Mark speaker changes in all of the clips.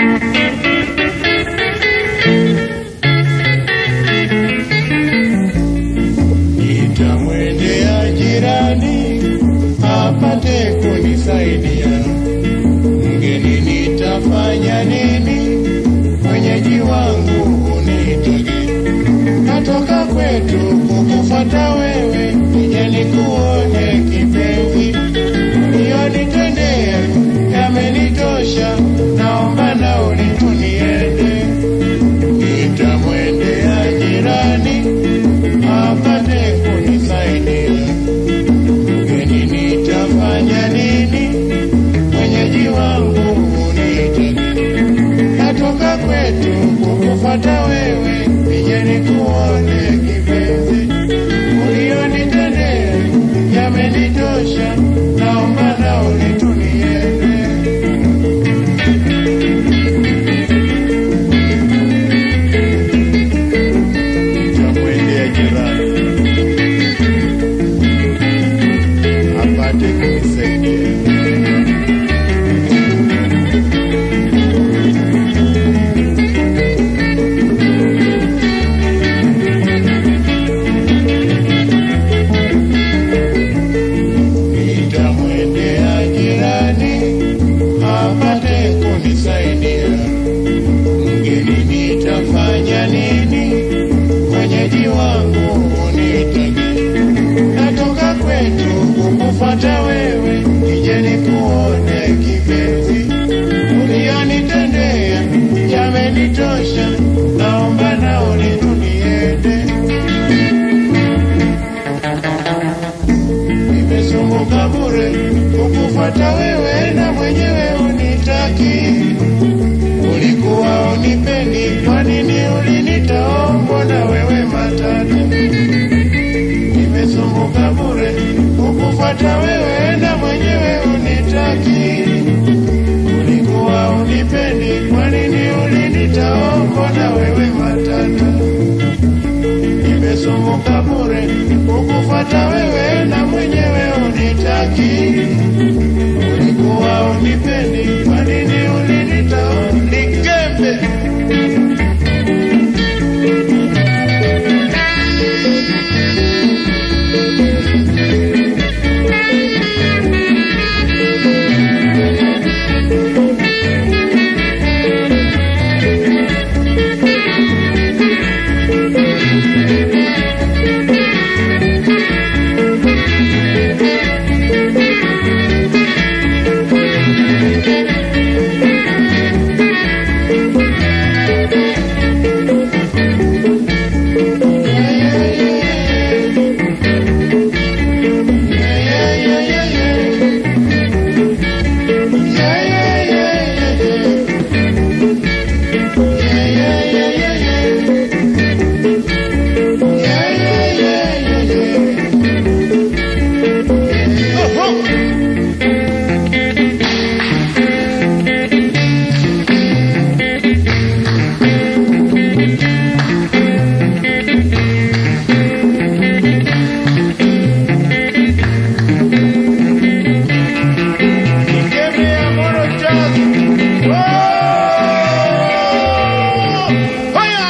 Speaker 1: Nitamwendea jirani apate kunisaidia. Mgeni nitafanya nini? Mwenyeji wangu unitage. Natoka kwetu kukufuata wewe, nije nikuone kipenzi. Uliyonitendea yamenitosha, naomba nauli tu niende. Nitamwendea jirani apate kunisaidia. Mgeni nitafanya nini? Mwenyeji wangu unitage. Natoka kwetu kukufuata wewe, nije nikuone kipenzi. Uliyonitendea yamenitosha, naomba nauli tu niende. Nitamwendea jirani apate kunisaidia. Nitamwendea jirani apate kunisaidia. Mgeni nitafanya nini? Mwenyeji wangu unitage. Natoka kwetu kukufuata wewe, nije nikuone kipenzi. Uliyonitendea yamenitosha, naomba nauli tu niende. Nimesumbuka bure kukufuata wewe na mwenyewe unitaki. Ulikuwa unipendi, kwa nini ulinitoa? na wewe matata? Nimesumbuka bure kukufuata wewe na mwenyewe unitaki. Ulikuwa unipendi, kwa nini ulinitoa? na wewe matata? Nimesumbuka bure kukufuata wewe na mwenyewe unitaki. Ulikuwa unipendi, kwa nini ulinitoa? Nikembe Nikembe ya moro chazi. Oh! Hoya!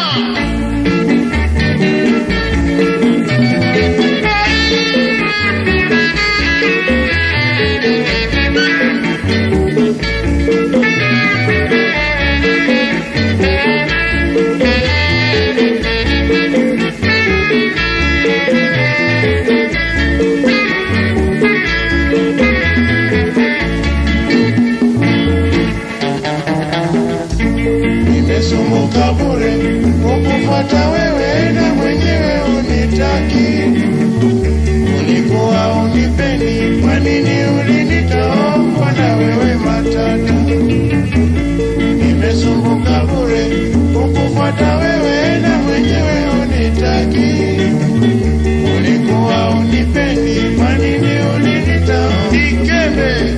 Speaker 1: Nimesumbuka bure kukufuata wewe na mwenyewe unitaki. Ulikuwa unipendi, kwa nini ulinitoa? Mbona wewe matata? Nimesumbuka bure kukufuata wewe na mwenyewe unitaki. Ulikuwa unipendi, kwa nini ulinitoa? Nikembe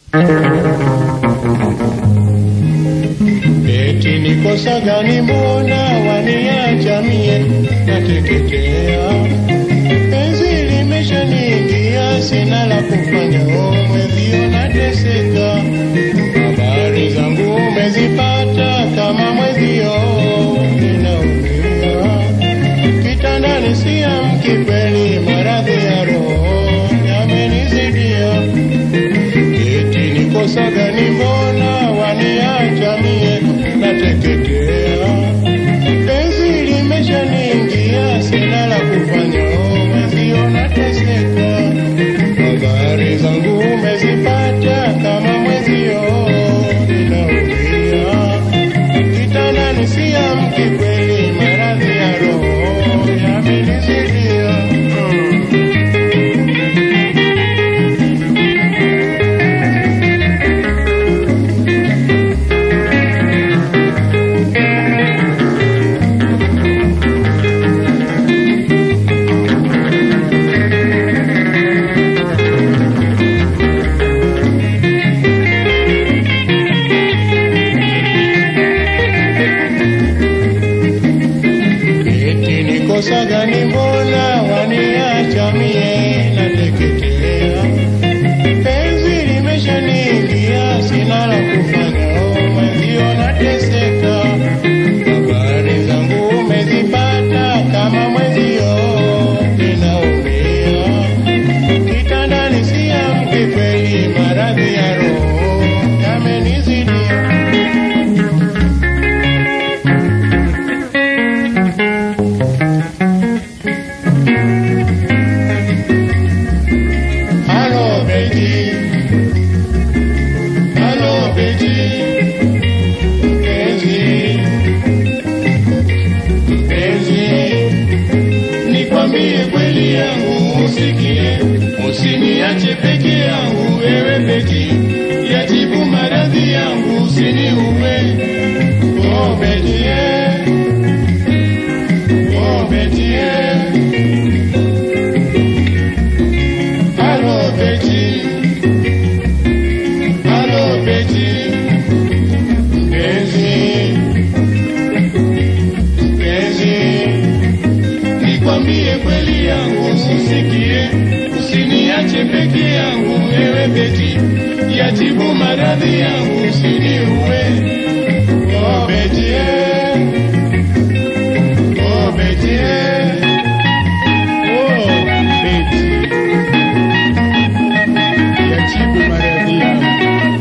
Speaker 1: Eti ni kosa gani mbona waniacha mie nateketea? Penzi limeshaniingia sina la kufanya, o mwezio nateseka. Habari zangu umezipata kama mwezio ninaumia. Kitandani siamki kweli, maradhi ya roho yamenizidia. Eti ni kosa gani mbona waniacha mie nateketea? Penzi limeshaniingia sina la kufanya, o mwezio nateseka. Habari zangu umezipata kama mwezio ninaumia. Kitandani siamki kweli, maradhi ya roho yamenizidia. Mm. Eti ni kosa gani mbona waniacha mie nateketea? Penzi limeshaniingia sina la kufanya, o mwenzio nateseka. Habari zangu umezipata kama mwenzio ninaumia. Kitandani siamki kweli, maradhi ya roho yamenizidia. Halo Betty, halo Betty, mpenzi, mpenzi, nikwambie kweli yangu usikie, usiniache peke yangu wewe Betty, yatibu maradhi yangu usiniue. Oh Betty, eh. oh Betty, eh. Allô Betty, allô Betty, Benzi, Benzi, nikwambie kweli yangu usisikie, usiniache peke yangu ewe Betty, yatibu maradhi yangu usiniue. Oh Betty, eh. oh Betty, eh. oh Betty yatibu maradhi yangu.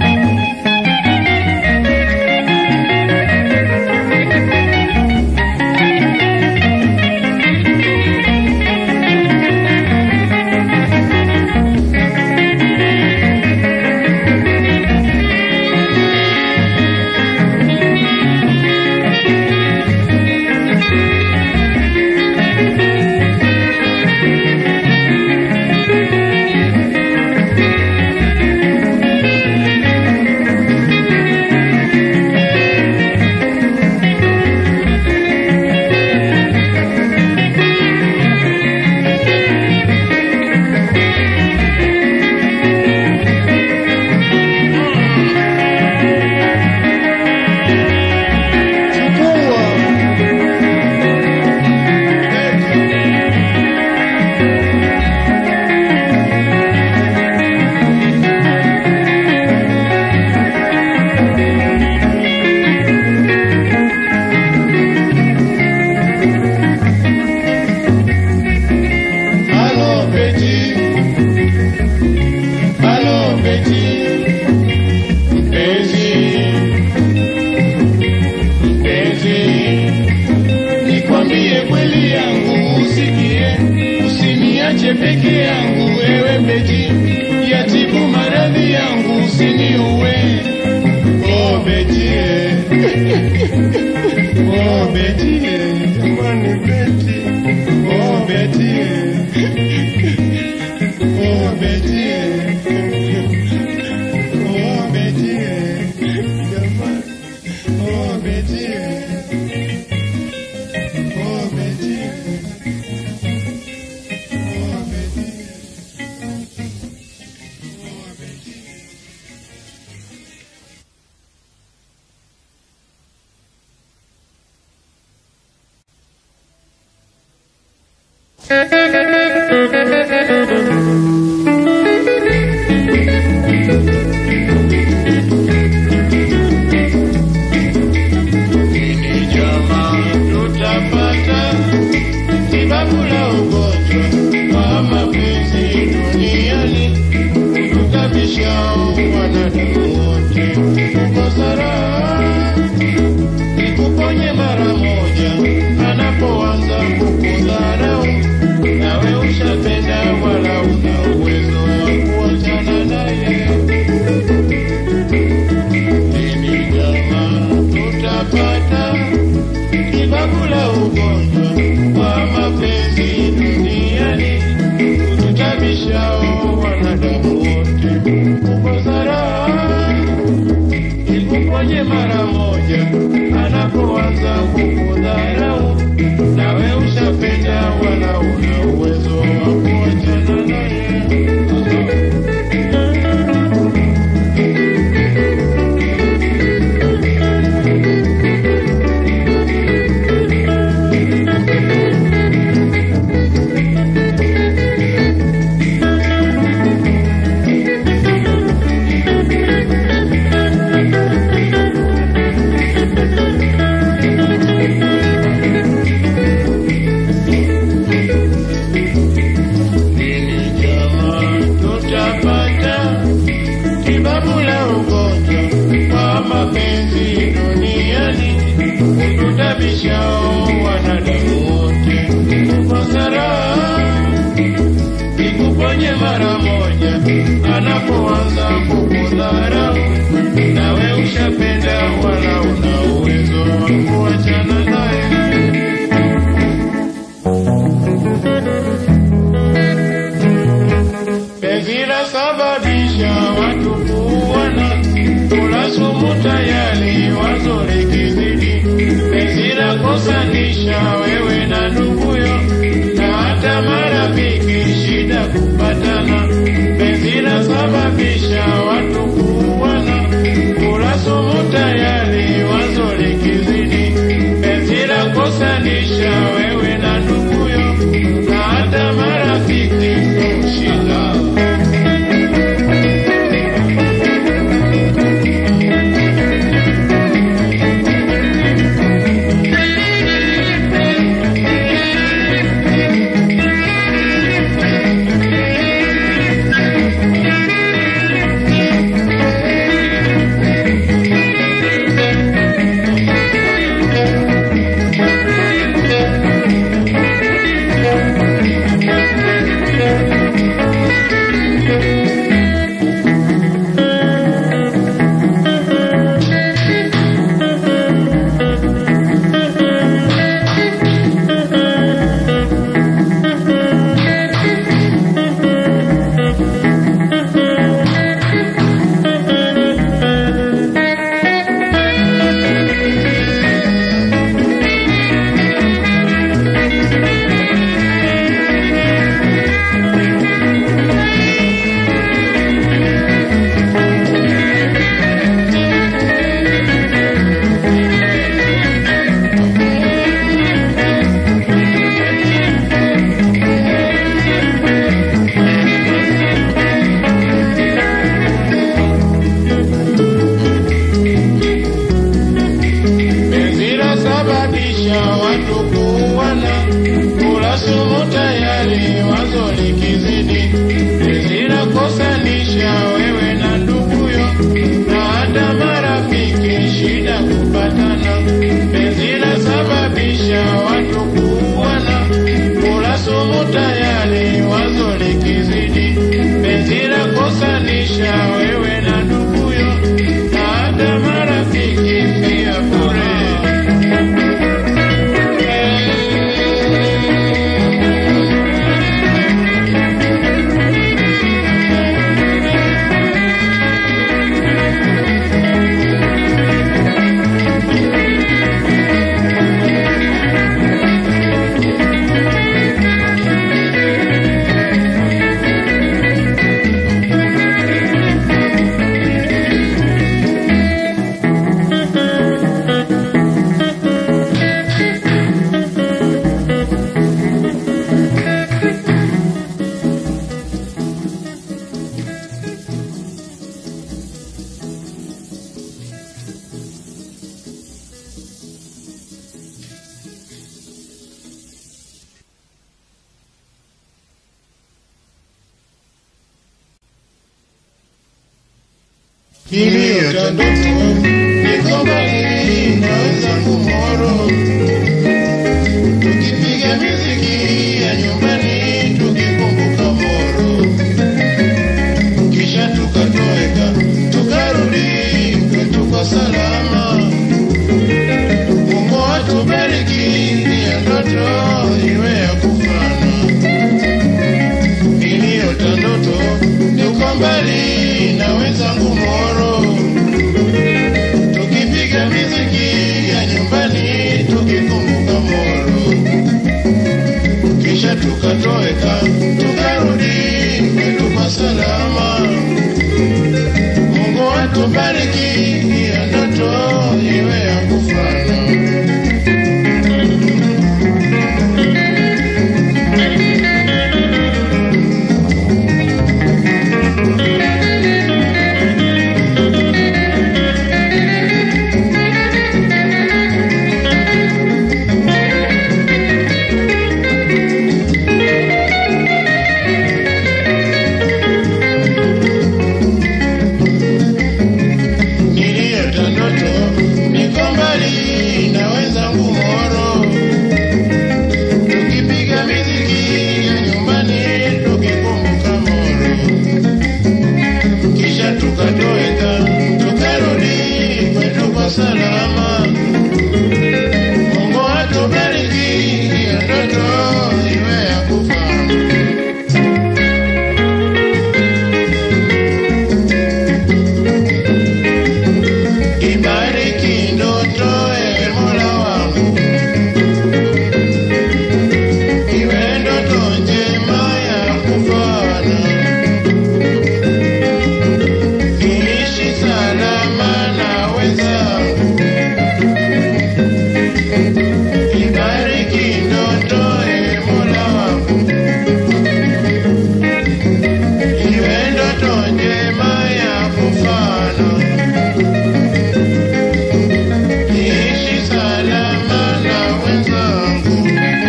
Speaker 1: Chukua. Allô Betty, allô Betty, mpenzi, mpenzi, nikwambie kweli yangu usikie, usiniache peke yangu ewe Betty, yatibu maradhi yangu usiniue. Oh Betty, eh. oh Betty, eh. jamani Betty, oh Betty. eh. Oh Betty, oh Betty, jamani, oh Betty, oh Betty, oh Betty. Nini jamaa tutapata sababu la ugonjwa wa mapenzi duniani kutukabisha wanadamu wote kukosa raha ikuponye mara moja anapoanza kukudharau nawe ushapenda wala una uwezo wa kuachana naye Lini jamaa tutapata sababu la ugonjwa wa mapenzi duniani kututabishao wanadamu wote kukosa raha ikuponye mara moja anapoanza kukudharau nawe ushapenda wala una uwezo wa kuachana naye Lini jamaa tutapata tibabu la ugonjwa wa mapenzi duniani kututabishao wanadamu wote kukosa raha ikuponye mara moja anapoanza kukudharau nawe ushapenda wala una uwezo wa kuachana naye penzi lasababisha watu kuwana kula sumu tayari wazo likizidi penzi lakosanisha wewe na nduguyo na hata marafiki shida kupatana penzi lasababisha watu kuwana kula sumu tayari wazo likizidi penzi lakosanisha wewe na nduguyo na hata marafiki shida penzi lasababisha watu kuwana kula sumu tayari wazo likizidi penzi lakosanisha wewe na nduguyo na hata marafiki shida kupatana penzi lasababisha watu kuwana kula sumu tayari wazo likizidi penzi lakosanisha wewe na nduguyo na hata marafiki pia bure Niliota ndoto niko mbali na wenzangu Moro, tukipiga miziki ya nyumbani tukikumbuka Moro, kisha tukatoweka tukarudi kwetu kwa salama. Mungu atubariki, ya ndoto iwe ya kufana. Niliota ndoto niko mbali na wenzangu Moro, tukipiga miziki ya nyumbani tukikumbuka Moro, kisha tukatoweka tukarudi kwetu kwa salama. Mungu atubariki, ya ndoto iwe ya kufana. Niliota ndoto niko mbali na wenzangu Moro, tukipiga miziki ya nyumbani tukikumbuka Moro, kisha tukatoweka tukarudi kwetu kwa salama. Mungu atubariki, ya ndoto iwe ya kufana. Ibariki ndoto e Mola wangu, iwe ndoto njema ya kufana, niishi salama na wenzangu. Ibariki ndoto e Mola wangu, iwe ndoto njema ya kufana niishi salama na wenzangu.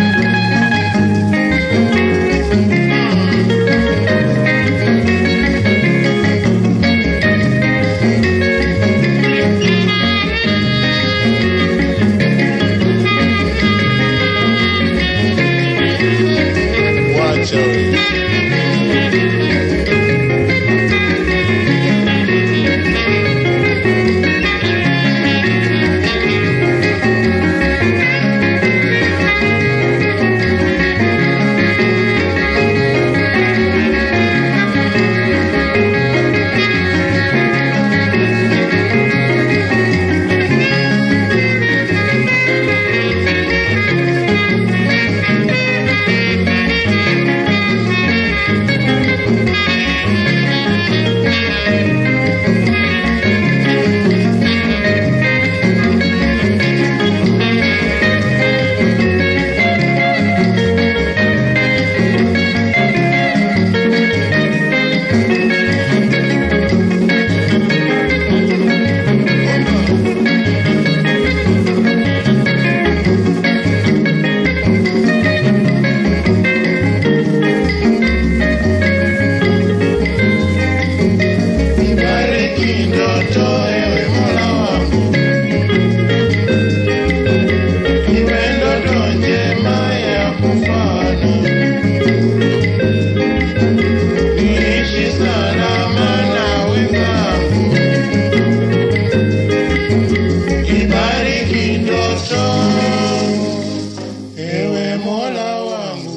Speaker 1: Wacha wewe. Ibariki ndoto ewe Mola wangu, iwe ndoto njema ya kufana, niishi salama na wenzangu. Ibariki ndoto ewe Mola wangu.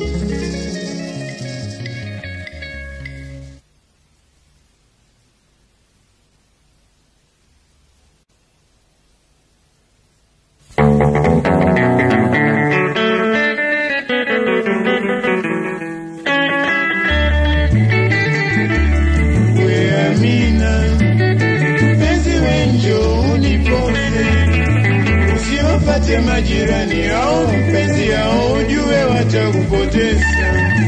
Speaker 1: We Amina, mpenzi wenjo unipose, usiwapate majirani au mpenzi yao, ujue watakupoteza.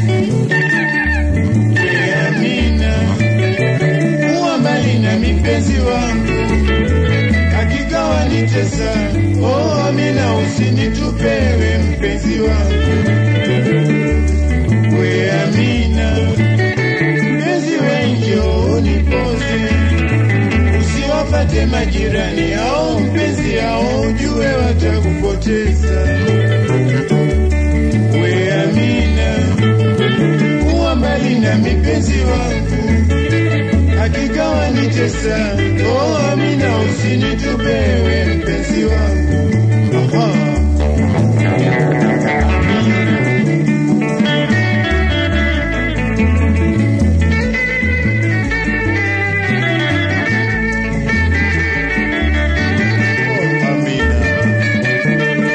Speaker 1: We Amina, kuwa mbali na mipenzi wangu, hakika wanitesa. Oh Amina, usinitupewe mpenzi wangu. We Amina, mpenzi wenjo unipoze Usiwafate majirani au mpenzi au ujue watakupoteza. We Amina, kuwa mbali na mipenzi wangu, hakika wanitesa. Oh Amina, usinitupe we mpenzi wangu. Aha. Oh, Amina.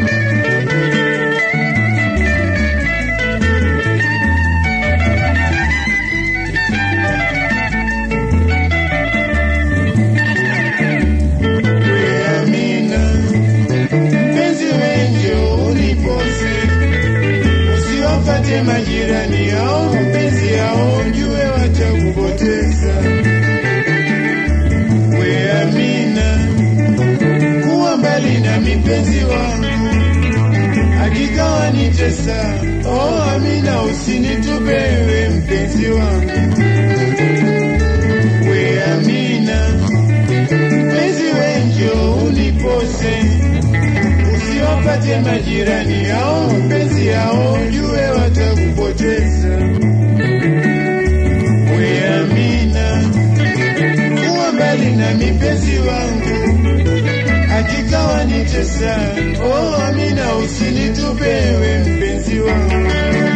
Speaker 1: We Amina, mpenzi wengi unipose, usiwafate majirani au mpenzi au jue watakupoteza. We Amina, kuwa mbali na mipenzi wangu, hakika wanitesa. Oh Amina, usinitupe we mpenzi wangu. We Amina, mpenzi wengi unipose, usiwapate majirani au mpenzi ao jue watakupoteza. We Amina, kuwa mbali na mipenzi wangu, hakika wanitesa. Oh Amina, usinitupe we mpenzi wangu.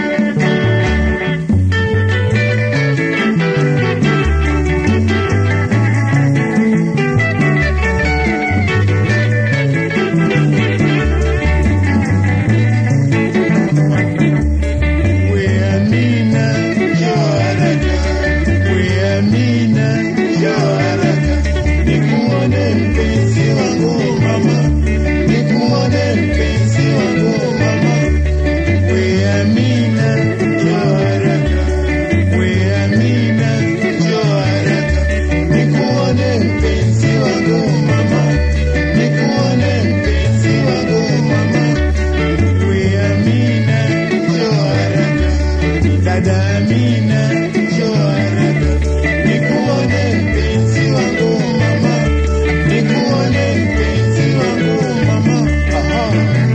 Speaker 1: We Amina, njoo haraka. We Amina, njoo haraka. Nikuone mpenzi wangu mama, nikuone mpenzi wangu mama. We Amina, njoo haraka. We Amina, njoo haraka. Nikuone mpenzi wangu mama, nikuone mpenzi wangu mama. We Amina, njoo haraka. Dada Amina, njoo haraka. Nikuone mpenzi wangu mama, nikuone mpenzi wangu mama. Aha.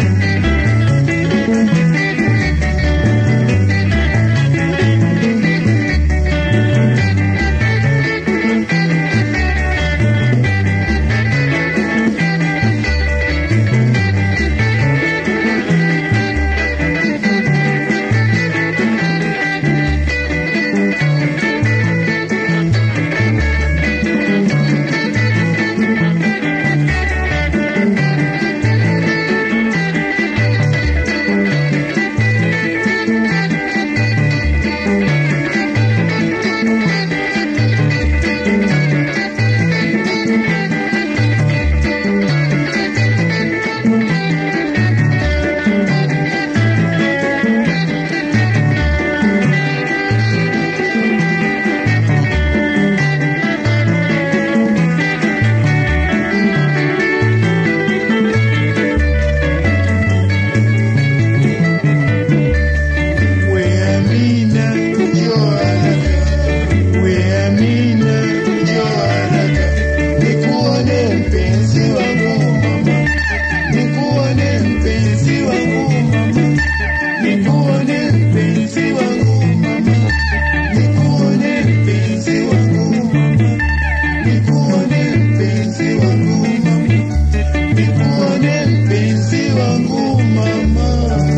Speaker 1: We Amina, njoo haraka. We Amina, njoo haraka. Nikuone mpenzi wangu mama, nikuone mpenzi wangu mama, nikuone mpenzi wangu mama, nikuone mpenzi wangu mama, nikuone mpenzi wangu mama, nikuone mpenzi wangu mama.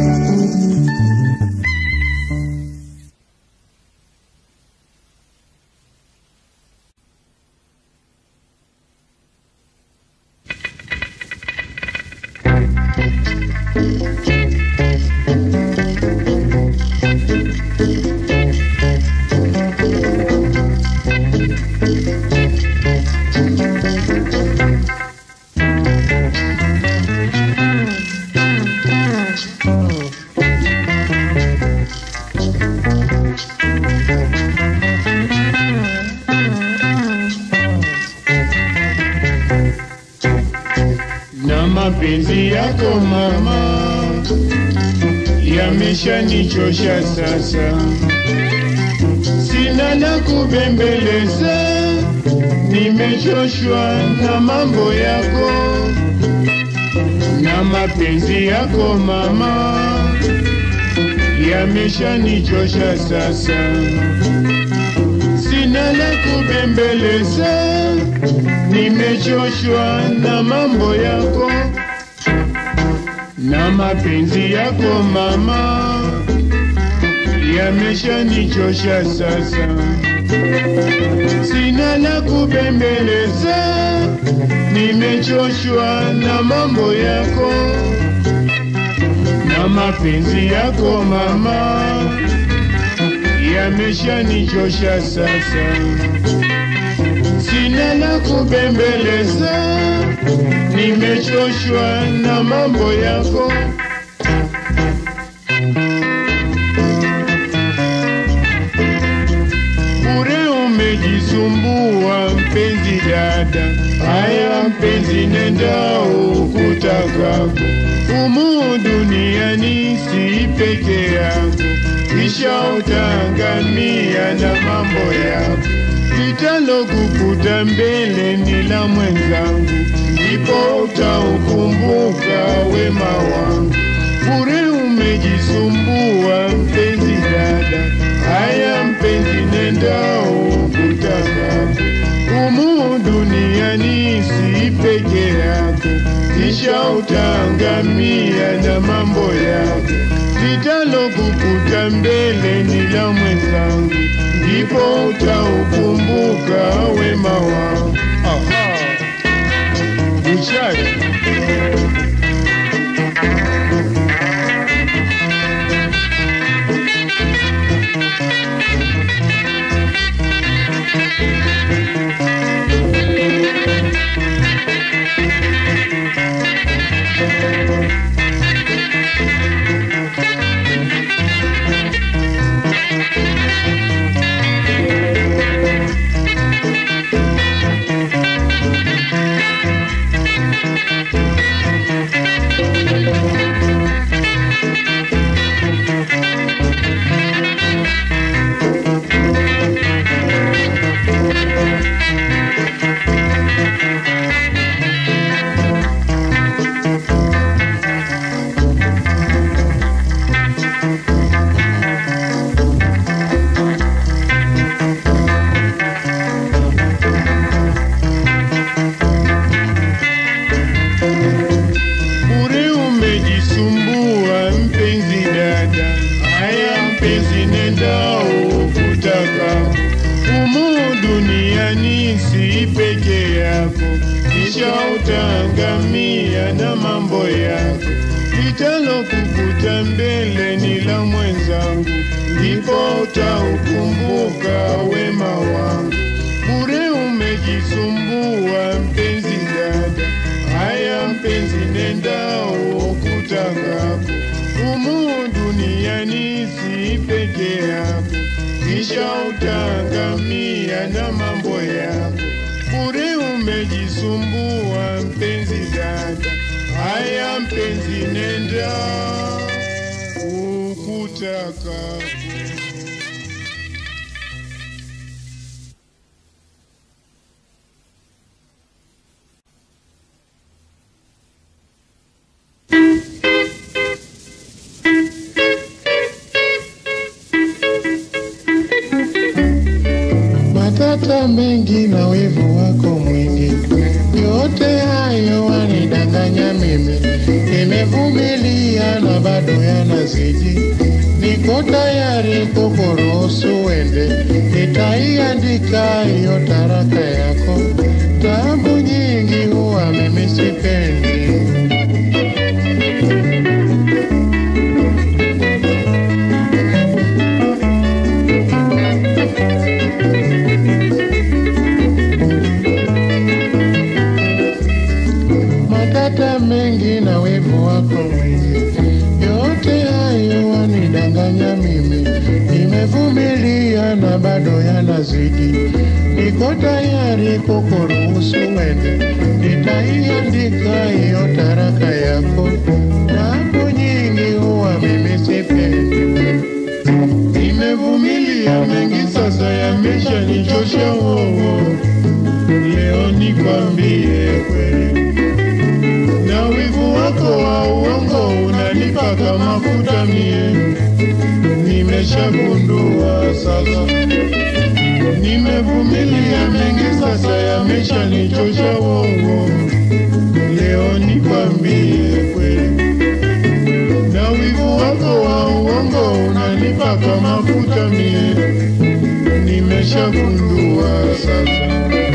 Speaker 1: na mapenzi yako mama yameshanichosha sasa, sina la kubembeleza
Speaker 2: nimechoshwa na mambo yako na mapenzi yako mama, yameshanichosha sasa, sina la kubembeleza, nimechoshwa na mambo yako na mapenzi yako mama, yameshanichosha sasa, sina la kubembeleza, nimechoshwa na mambo yako na mapenzi yako mama, yameshanichosha sasa, sina la kubembeleza, nimechoshwa na mambo yako. Bure umejisumbua mpenzi dada, haya mpenzi, nenda ukutakako. Humu duniani si peke yako, kisha utaangamia na mambo yako. Litalokukuta mbele ni la mwenzangu, ndipo utaukumbuka wema wangu. Bure umejisumbua mpenzi dada, haya mpenzi, nenda ukutakapo. Humu duniani si peke yako, kisha utaangamia na mambo yako. Litalokukuta mbele ni la mwenzangu, ndipo utaukumbuka wema wangu. Aha, Buchari. Bure umejisumbua mpenzi dada, haya mpenzi, nenda ukutaka. Humu duniani si peke yako, kisha utaangamia na mambo yako. Litalokukuta mbele ni la mwenzangu, ndipo utaukumbuka wema wangu. Bure umejisumbua mpenzi dada, haya mpenzi, nenda ukutakapo. Humu duniani si peke yako, kisha utaangamia na mambo yako. Bure umejisumbua mpenzi dada, haya mpenzi, nenda ukutakapo.
Speaker 1: matata mengi na wivu wako mwingi, yote hayo wanidanganya mimi. Nimevumilia na bado yanazidi, niko tayari kukuruhusu uende, nitaiandika hiyo taraka yako. Tabu nyingi huwa mimi sipendi. matata mengi na wivu wako mwingi, yote hayo wanidanganya mimi. Nimevumilia na bado yanazidi, niko tayari kukuruhusu uende, nitaiandika hiyo taraka yako. Mambo nyingi huwa mimi sipendi, nimevumilia mengi sasa yameshanichosha wowo
Speaker 2: leo nikwambie kweli, na wivu wako wa uongo unanipaka mafuta mie, nimeshagundua sasa, nimevumilia mengi sasa, yameshanichosha uongo, leo nikwambie kweli, na wivu wako wa uongo unanipaka mafuta mie, nimeshagundua sasa.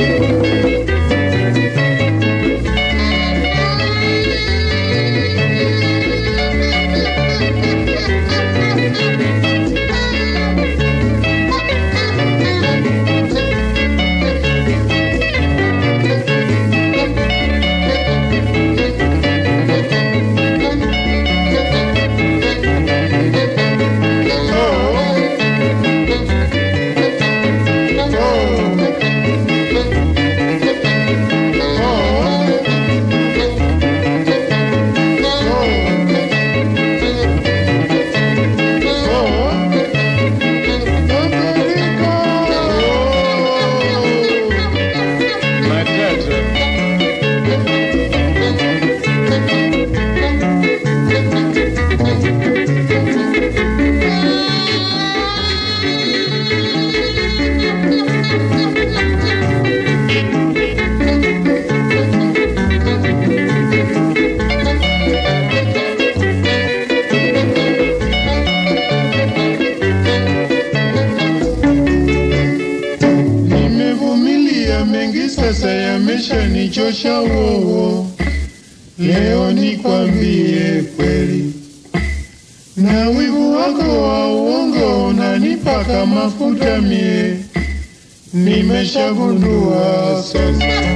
Speaker 2: Nimevumilia mengi sasa, yameshanichosha wowo. Leo nikwambie kweli, na wivu wako wa uongo unanipaka mafuta mie, nimeshagundua sasa.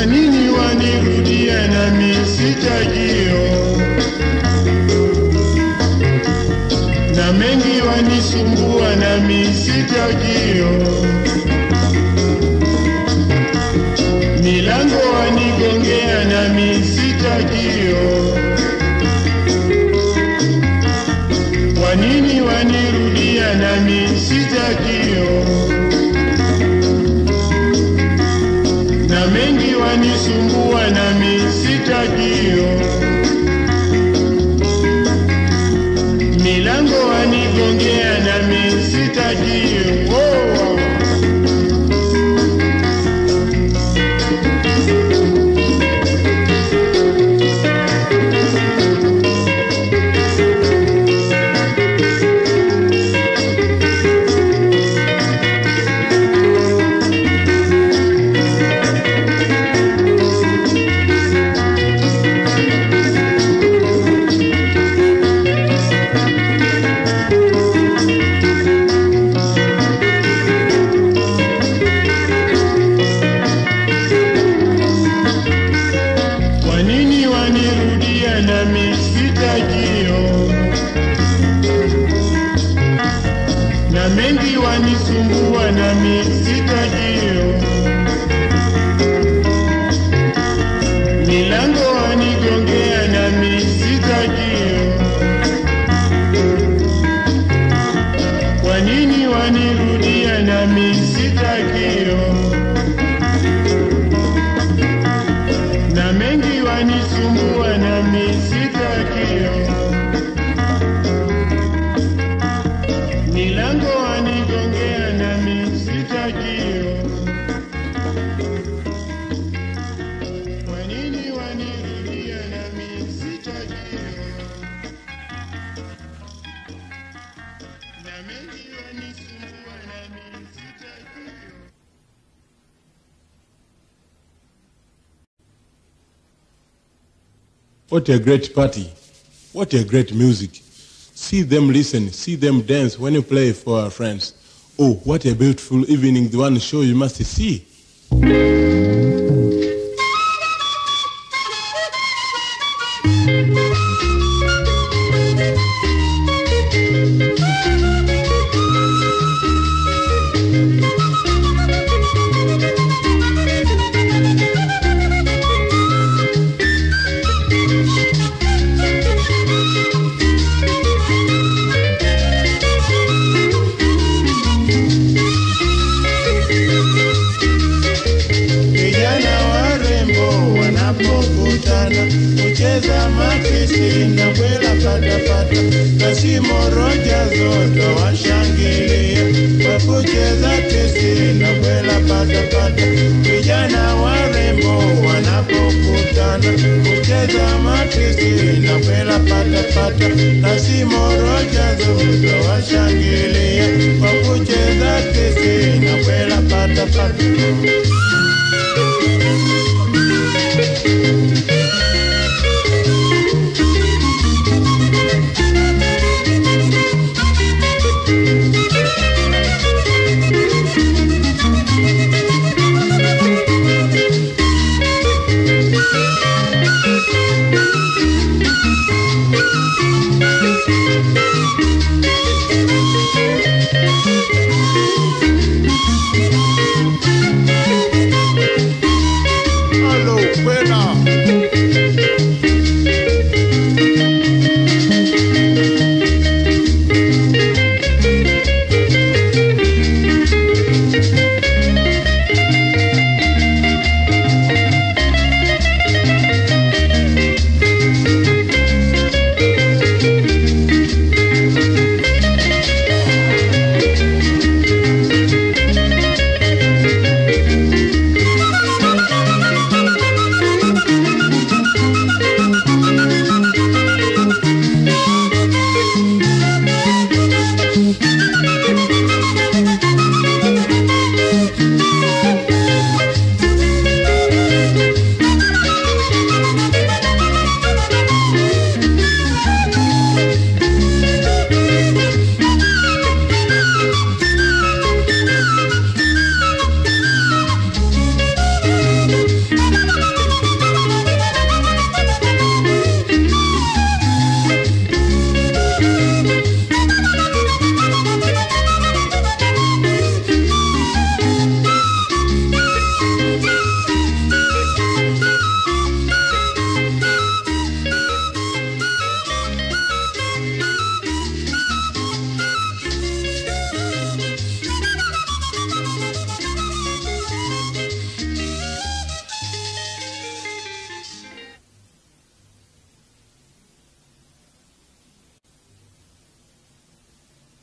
Speaker 2: Kwa nini wanirudia nami sitajio? Na mengi wanisumbua nami sitajio. Milango wanigongea nami sitajio. Kwa nini wanirudia nami sitakio? Na mengi wanisumbua nami sitakio. Milango wanigongea nami sitakio. Oh. Kwa nini wanirudia nami sitajio? Na mengi wanisumbua nami sitajio. Milango wanigongea nami sitajio. Kwa nini wanirudia nami sitajio? na mengi wanisumbua nami sitakio. Milango wanigongea nami sitakio. Kwa nini wanirudia nami sitakio? Na mengi wanisumbua nami sitakio.
Speaker 3: What a great party. What a great music. See them listen, see them dance when you play for our friends. Oh, what a beautiful evening, the one show you must see.
Speaker 2: Vijana warembo wanapokutana kucheza makisi na kwela patapata, kasimo roja zote washangilia kwa kucheza kisi na kwela patapata. Vijana warembo wanapokutana kucheza makisi na kwela patapata, kasimo roja zote washangilia kwa kucheza kisi na kwela patapata.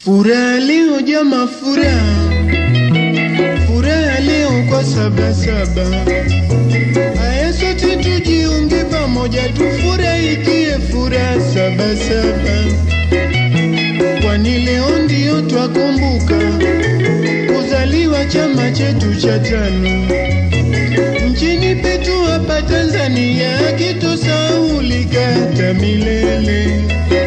Speaker 2: Furaha leo jama, furaha furaha leo kwa sabasaba. Aya, sote tujiunge pamoja, tufurahikie furaha sabasaba, kwani leo ndio twakumbuka kuzaliwa chama chetu cha tano nchini petu hapa Tanzania, kitosaulika hata milele.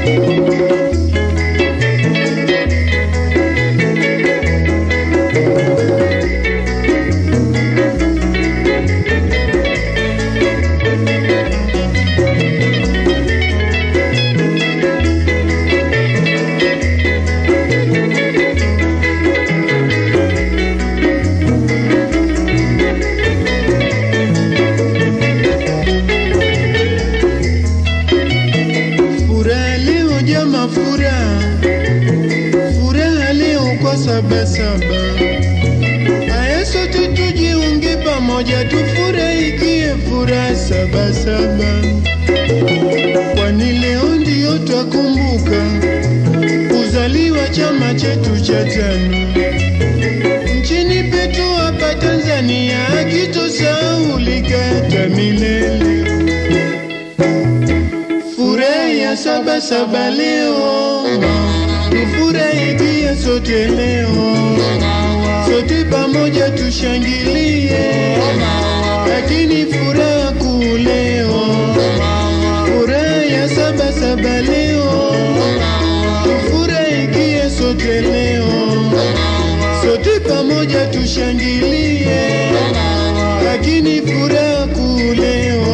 Speaker 2: Furaha leo jama, furaha furaha leo kwa sabasaba. Aya, sote tujiunge pamoja, tufurahikie furaha sabasaba, kwani leo ndio twakumbuka kuzaliwa chama chetu cha tano nchini petu hapa Tanzania, kitosaulika hata milele. Furaha ya saba saba leo, tufurahikie sote leo, sote pamoja tushangilie, lakini furaha kuu leo, furaha ya saba saba leo, tufurahikie sote leo, sote pamoja tushangilie, lakini furaha kuu leo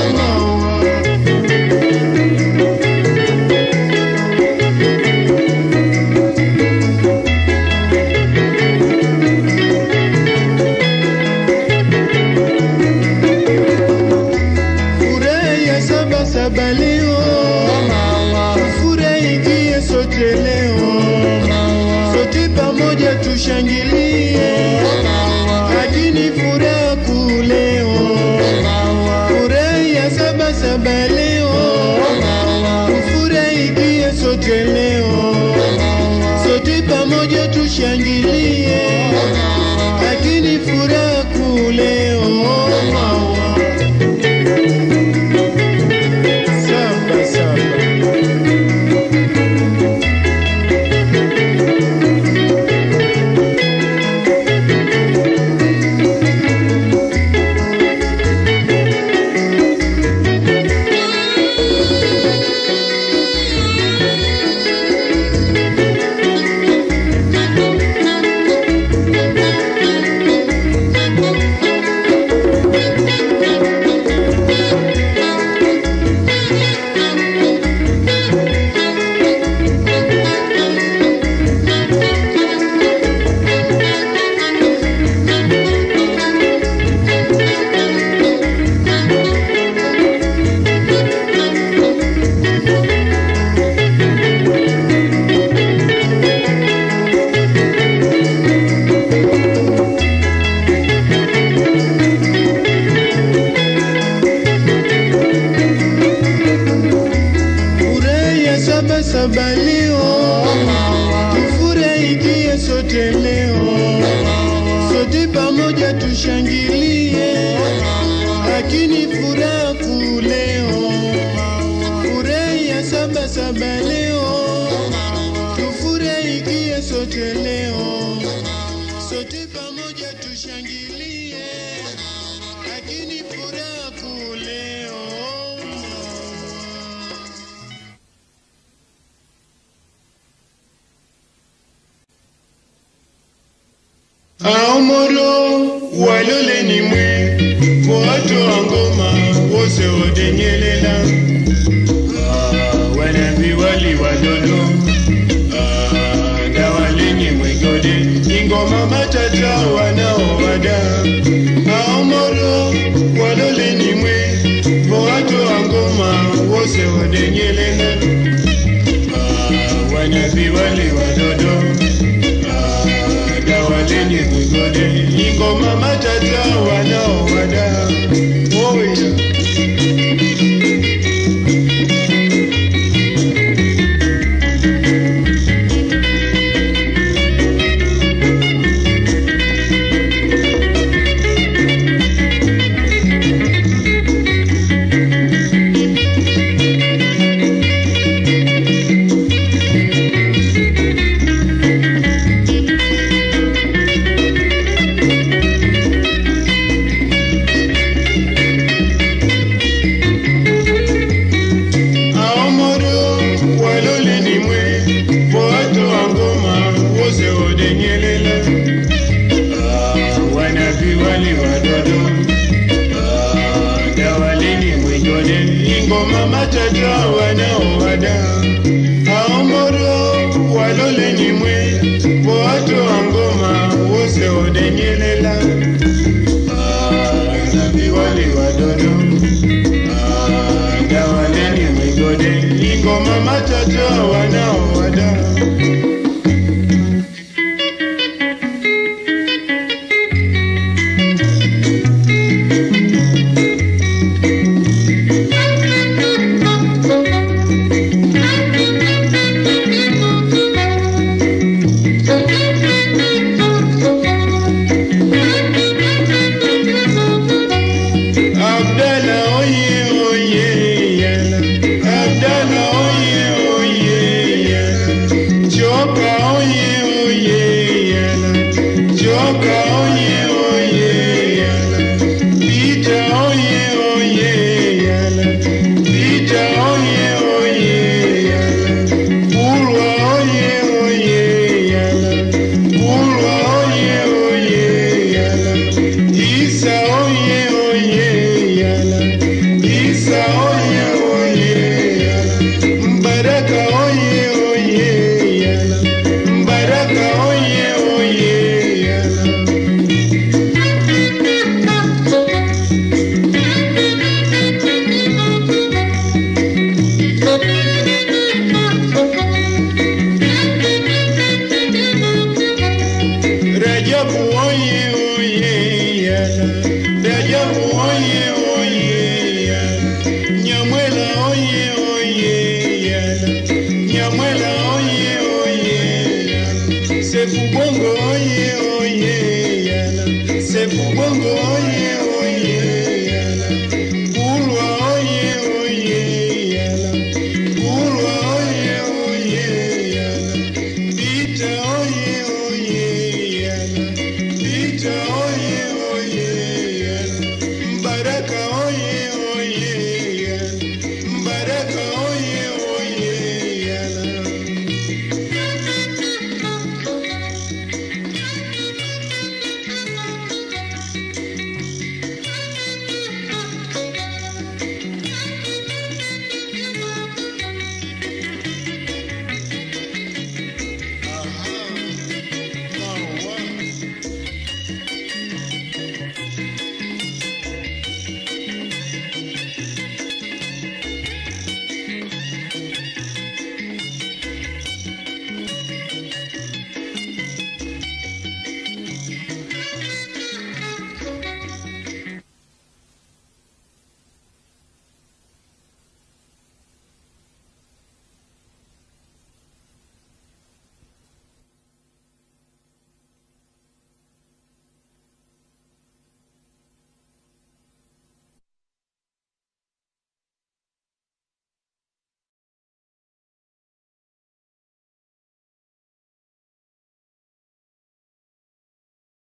Speaker 2: Furaha ya saba saba leo, furahikie sote leo, sote pamoja tushangilie, lakini furaha kuu leo, furaha ya saba saba leo, furahikie sote leo, sote pamoja tushangilie, lakini furaha kuu leo Samba, samba. Furaha ya saba saba leo, tufurahikie sote leo, sote pamoja tushangilie, lakini furaha kuu leo, furaha ya saba saba leo, tufurahikie sote leo, sote pamoja tushangilie, lakini furaha kuu leo. aomoro walole ni mwe watu wa ngoma wose odenyelela Ah, wanabi wali walolo Ah, ndawalenye mwegode ingoma matata wanaowada aomoro walole ni mwe watu wa ngoma wose odenyelela Ah, wanabi wali walolo dawa lenye migode ingoma matata wanaowada oya
Speaker 1: mwigode ingoma machacho wanaowada aomoro waloleni mwe boato wa ngoma wose odenyelela nabiwali wadodo dawaleni mwigode ingoma machacho